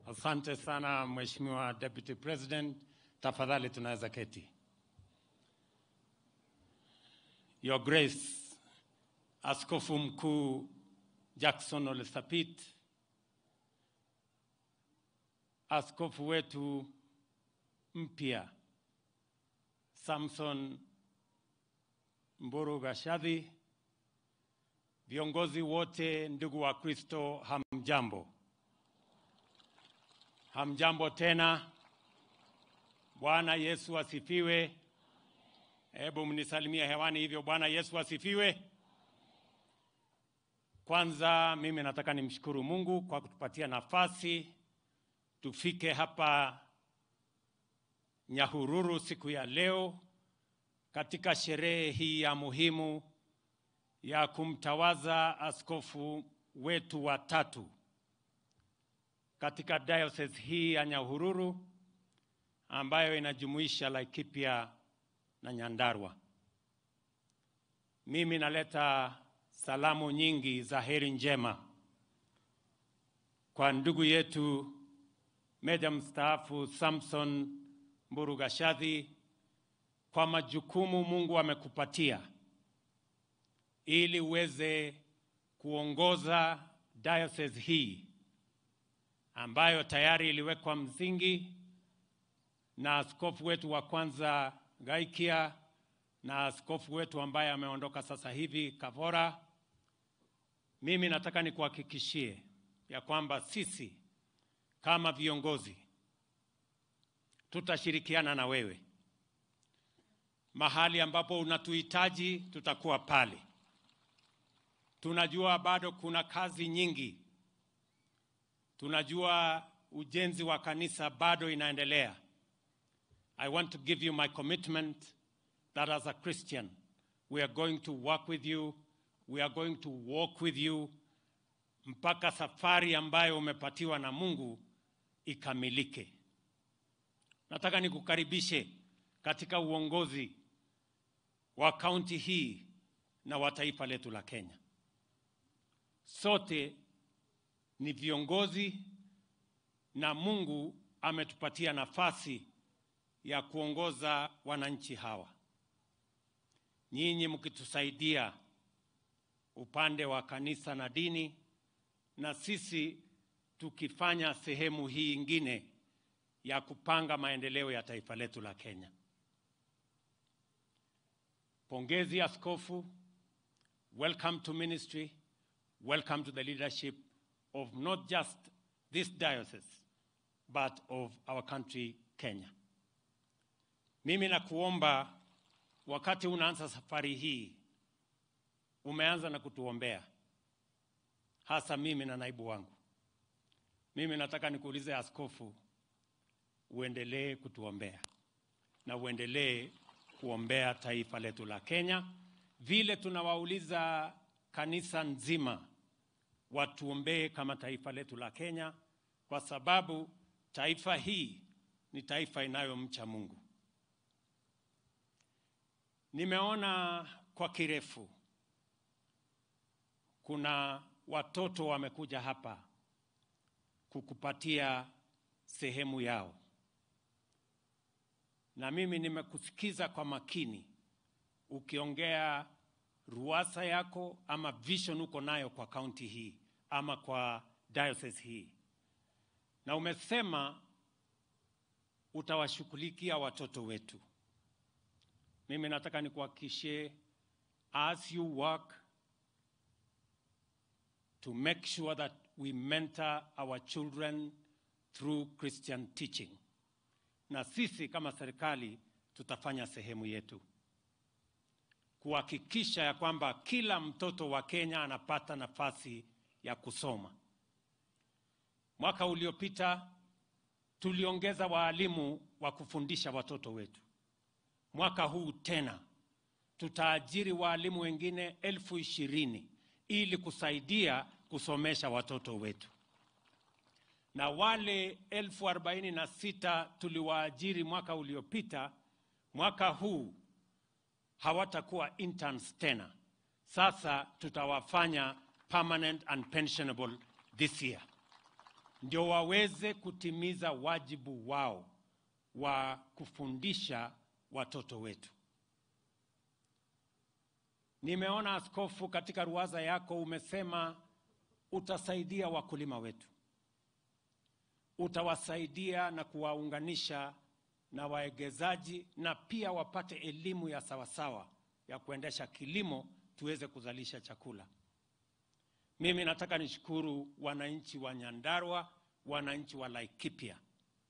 Asante sana Mheshimiwa Deputy President, tafadhali tunaweza keti. Your Grace, Askofu Mkuu Jackson Ole Sapit, askofu wetu mpya Samson Mburu Gashadhi, viongozi wote, ndugu wa Kristo, hamjambo. Hamjambo tena. Bwana Yesu asifiwe. Hebu mnisalimie hewani hivyo. Bwana Yesu asifiwe. Kwanza mimi nataka nimshukuru Mungu kwa kutupatia nafasi tufike hapa Nyahururu siku ya leo katika sherehe hii ya muhimu ya kumtawaza askofu wetu wa tatu katika diocese hii ya Nyahururu ambayo inajumuisha Laikipia na Nyandarua. Mimi naleta salamu nyingi za heri njema kwa ndugu yetu meja mstaafu Samson Mburu Gashadhi kwa majukumu Mungu amekupatia ili uweze kuongoza diocese hii ambayo tayari iliwekwa msingi na askofu wetu wa kwanza Gaikia na askofu wetu ambaye ameondoka sasa hivi Kavora. Mimi nataka nikuhakikishie ya kwamba sisi kama viongozi tutashirikiana na wewe mahali ambapo unatuhitaji, tutakuwa pale. Tunajua bado kuna kazi nyingi, tunajua ujenzi wa kanisa bado inaendelea. I want to give you my commitment that as a Christian we are going to work with you, we are going to walk with you mpaka safari ambayo umepatiwa na Mungu ikamilike. Nataka nikukaribishe katika uongozi wa kaunti hii na wa taifa letu la Kenya. Sote ni viongozi na Mungu ametupatia nafasi ya kuongoza wananchi hawa. Nyinyi mkitusaidia upande wa kanisa na dini, na sisi tukifanya sehemu hii ingine ya kupanga maendeleo ya taifa letu la Kenya. Pongezi askofu, welcome to ministry, welcome to the leadership of not just this diocese but of our country Kenya. Mimi nakuomba wakati unaanza safari hii, umeanza na kutuombea, hasa mimi na naibu wangu. Mimi nataka nikuulize askofu, uendelee kutuombea na uendelee kuombea taifa letu la Kenya, vile tunawauliza kanisa nzima watuombee kama taifa letu la Kenya, kwa sababu taifa hii ni taifa inayomcha Mungu. Nimeona kwa kirefu kuna watoto wamekuja hapa kukupatia sehemu yao, na mimi nimekusikiza kwa makini ukiongea ruasa yako ama vision uko nayo kwa kaunti hii ama kwa diocese hii, na umesema utawashughulikia watoto wetu. Mimi nataka nikuhakikishie, as you work to make sure that we mentor our children through Christian teaching, na sisi kama serikali tutafanya sehemu yetu kuhakikisha ya kwamba kila mtoto wa Kenya anapata nafasi ya kusoma. Mwaka uliopita tuliongeza waalimu wa kufundisha watoto wetu. Mwaka huu tena tutaajiri waalimu wengine elfu ishirini ili kusaidia kusomesha watoto wetu, na wale elfu arobaini na sita tuliwaajiri mwaka uliopita, mwaka huu hawatakuwa interns tena. Sasa tutawafanya permanent and pensionable this year. ndio waweze kutimiza wajibu wao wa kufundisha watoto wetu. Nimeona askofu, katika ruwaza yako umesema utasaidia wakulima wetu, utawasaidia na kuwaunganisha na waegezaji na pia wapate elimu ya sawasawa ya kuendesha kilimo tuweze kuzalisha chakula. Mimi nataka nishukuru wananchi wa Nyandarua, wananchi wa Laikipia.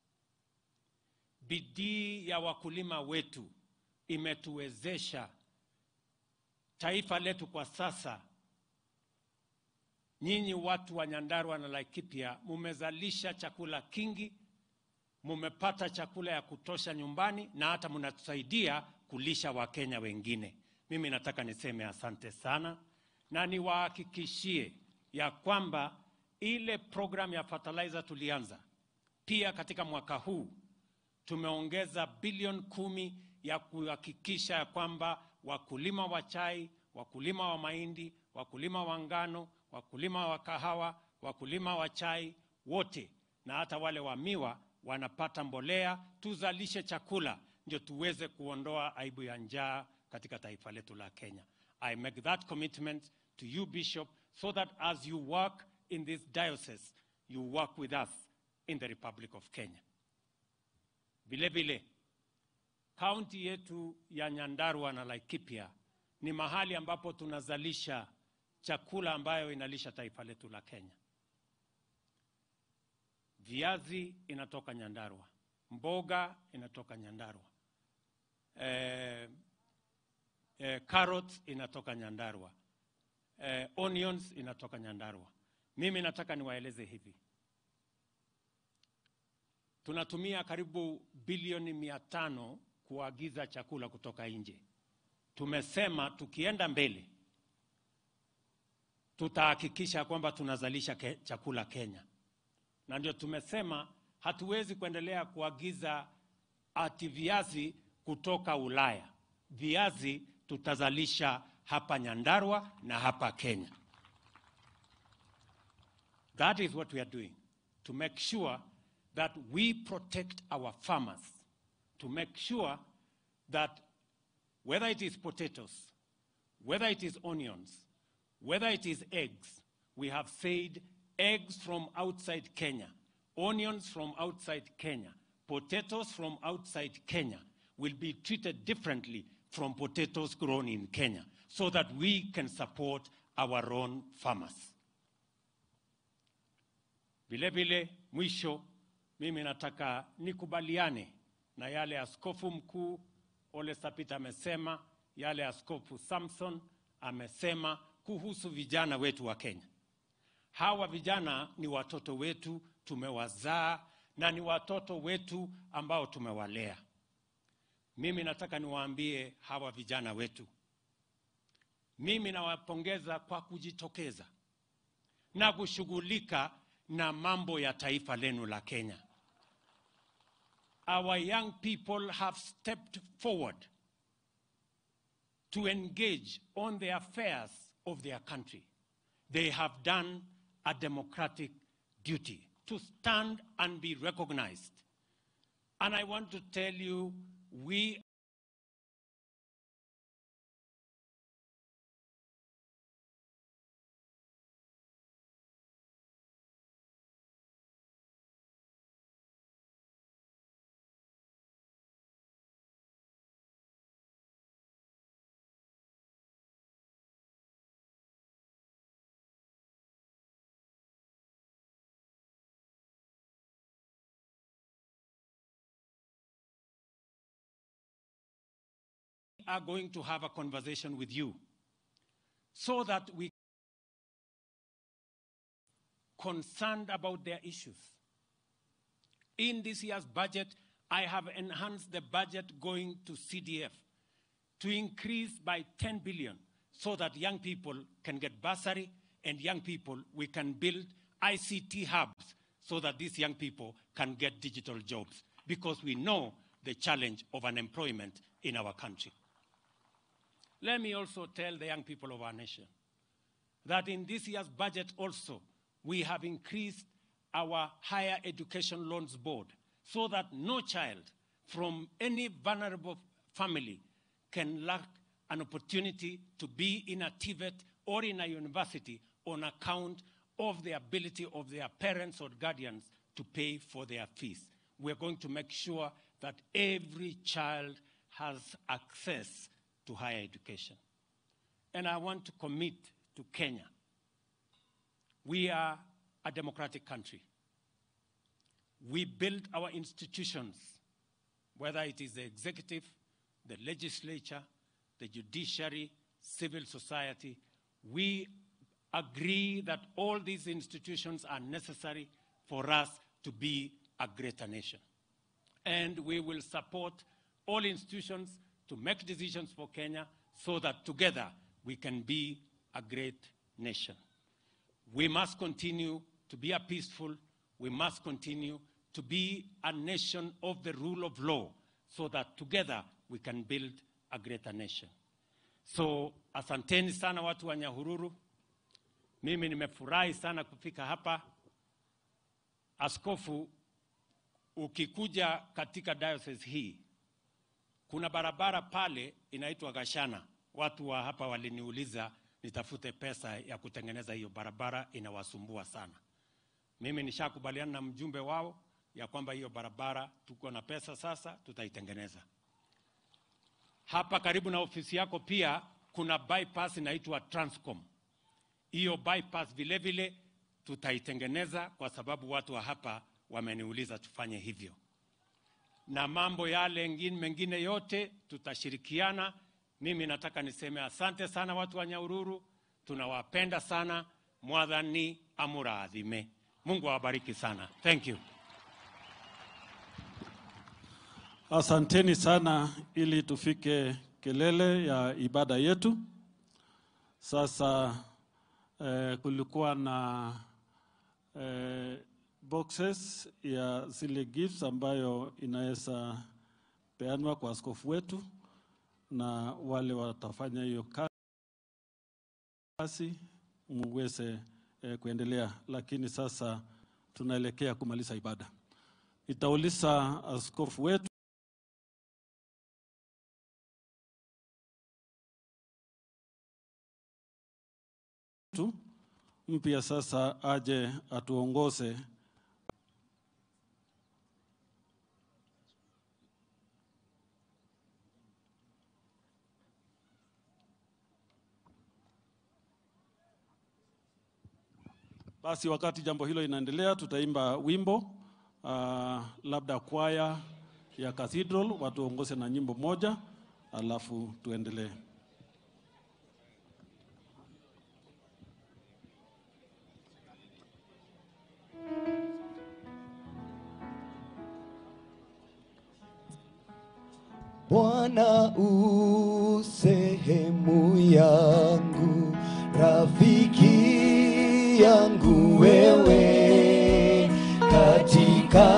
Bidii ya wakulima wetu imetuwezesha taifa letu kwa sasa. Nyinyi watu wa Nyandarua na Laikipia mumezalisha chakula kingi, mumepata chakula ya kutosha nyumbani na hata mnatusaidia kulisha Wakenya wengine. Mimi nataka niseme asante sana na niwahakikishie ya kwamba ile program ya fertilizer tulianza pia katika mwaka huu tumeongeza bilioni kumi ya kuhakikisha ya kwamba wakulima wa chai, wakulima wa mahindi, wakulima wa ngano, wakulima wa kahawa, wakulima wa chai wote na hata wale wa miwa wanapata mbolea, tuzalishe chakula ndio tuweze kuondoa aibu ya njaa katika taifa letu la Kenya. I make that commitment to you Bishop so that as you work in this diocese you work with us in the Republic of Kenya. Vile vile kaunti yetu ya Nyandarua na Laikipia ni mahali ambapo tunazalisha chakula ambayo inalisha taifa letu la Kenya. Viazi inatoka Nyandarua, mboga inatoka Nyandarua, eh, eh, carrots inatoka Nyandarua, eh, onions inatoka Nyandarua. Mimi nataka niwaeleze hivi, tunatumia karibu bilioni mia tano kuagiza chakula kutoka nje. Tumesema tukienda mbele tutahakikisha kwamba tunazalisha ke, chakula Kenya, na ndio tumesema hatuwezi kuendelea kuagiza ati viazi kutoka Ulaya. Viazi tutazalisha hapa Nyandarua na hapa Kenya. That is what we are doing to make sure that we protect our farmers, to make sure that whether it is potatoes, whether it is onions, whether it is eggs, we have said eggs from outside Kenya, onions from outside Kenya, potatoes from outside Kenya will be treated differently from potatoes grown in Kenya so that we can support our own farmers. Vile vile, mwisho, mimi nataka nikubaliane na yale askofu mkuu Ole Sapit amesema, yale askofu Samson amesema kuhusu vijana wetu wa Kenya. Hawa vijana ni watoto wetu, tumewazaa na ni watoto wetu ambao tumewalea. Mimi nataka niwaambie hawa vijana wetu, mimi nawapongeza kwa kujitokeza na kushughulika na mambo ya taifa lenu la Kenya. Our young people have stepped forward to engage on the affairs of their country. They have done a democratic duty to stand and be recognized. And I want to tell you, we are going to have a conversation with you so that we concerned about their issues. In this year's budget, I have enhanced the budget going to CDF to increase by 10 billion so that young people can get bursary and young people, we can build ICT hubs so that these young people can get digital jobs because we know the challenge of unemployment in our country. Let me also tell the young people of our nation that in this year's budget also, we have increased our Higher Education Loans Board so that no child from any vulnerable family can lack an opportunity to be in a TVET or in a university on account of the ability of their parents or guardians to pay for their fees. We're going to make sure that every child has access to higher education. And I want to commit to Kenya. We are a democratic country. We build our institutions, whether it is the executive, the legislature, the judiciary, civil society. We agree that all these institutions are necessary for us to be a greater nation. And we will support all institutions to make decisions for Kenya so that together we can be a great nation. We must continue to be a peaceful, we must continue to be a nation of the rule of law so that together we can build a greater nation. So asanteni sana watu wa Nyahururu. Mimi nimefurahi sana kufika hapa. Askofu, ukikuja katika diocese hii kuna barabara pale inaitwa Gashana. Watu wa hapa waliniuliza nitafute pesa ya kutengeneza hiyo barabara, inawasumbua sana. Mimi nishakubaliana na mjumbe wao ya kwamba hiyo barabara tuko na pesa sasa, tutaitengeneza. Hapa karibu na ofisi yako pia kuna bypass inaitwa Transcom. Hiyo bypass vile vile tutaitengeneza kwa sababu watu wa hapa wameniuliza tufanye hivyo, na mambo yale ngine, mengine yote tutashirikiana. Mimi nataka niseme asante sana watu wa Nyahururu, tunawapenda sana. Mwadhani amuraadhime. Mungu awabariki sana. Thank you. Asanteni sana ili tufike kelele ya ibada yetu. Sasa eh, kulikuwa na eh, boxes ya zile gifts ambayo inaweza peanwa kwa askofu wetu na wale watafanya hiyo kazi muweze eh, kuendelea, lakini sasa tunaelekea kumaliza ibada. Nitauliza askofu wetu mpya sasa aje atuongoze Basi wakati jambo hilo inaendelea, tutaimba wimbo uh, labda kwaya ya Cathedral watuongoze na nyimbo moja, alafu tuendelee. Bwana u sehemu yangu, rafiki yangu wewe, katika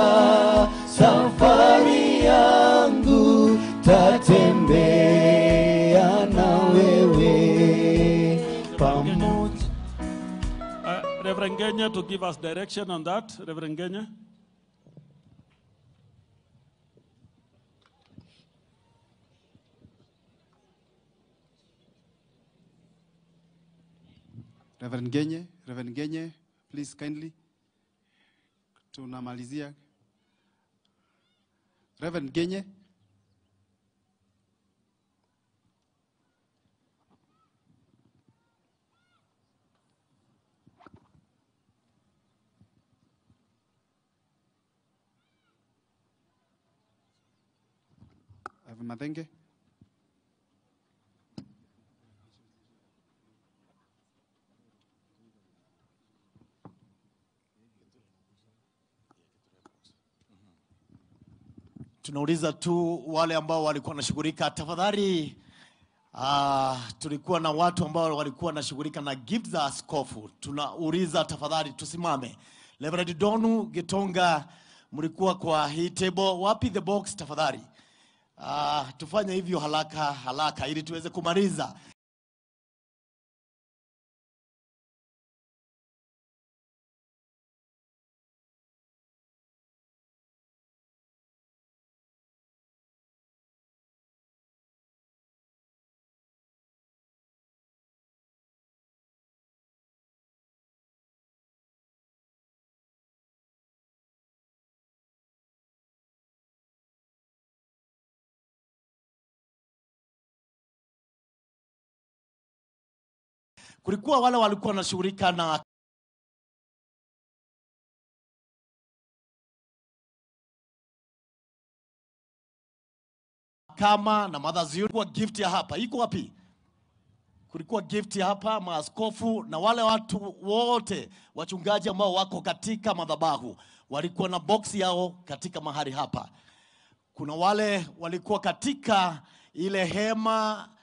safari yangu tatembea na wewe pamoja. Uh, Reverend Genya to give us direction on that. Reverend Genya. Reverend Genye, Reverend Genye, please kindly. Tunamalizia. Reverend Genye. Reverend Mathenge. tunauliza tu wale ambao walikuwa wanashughulika tafadhali. Uh, tulikuwa na watu ambao walikuwa wanashughulika na gift za askofu. Tunauliza tafadhali tusimame. Reverend Donu Gitonga, mlikuwa kwa hii table, wapi the box tafadhali? Uh, tufanye hivyo haraka haraka ili tuweze kumaliza. kulikuwa wale walikuwa wanashughulika na kama na Mothers Union. Kulikuwa gift ya hapa iko wapi? Kulikuwa gift ya hapa, maaskofu na wale watu wote wachungaji ambao wako katika madhabahu walikuwa na box yao katika mahali hapa. Kuna wale walikuwa katika ile hema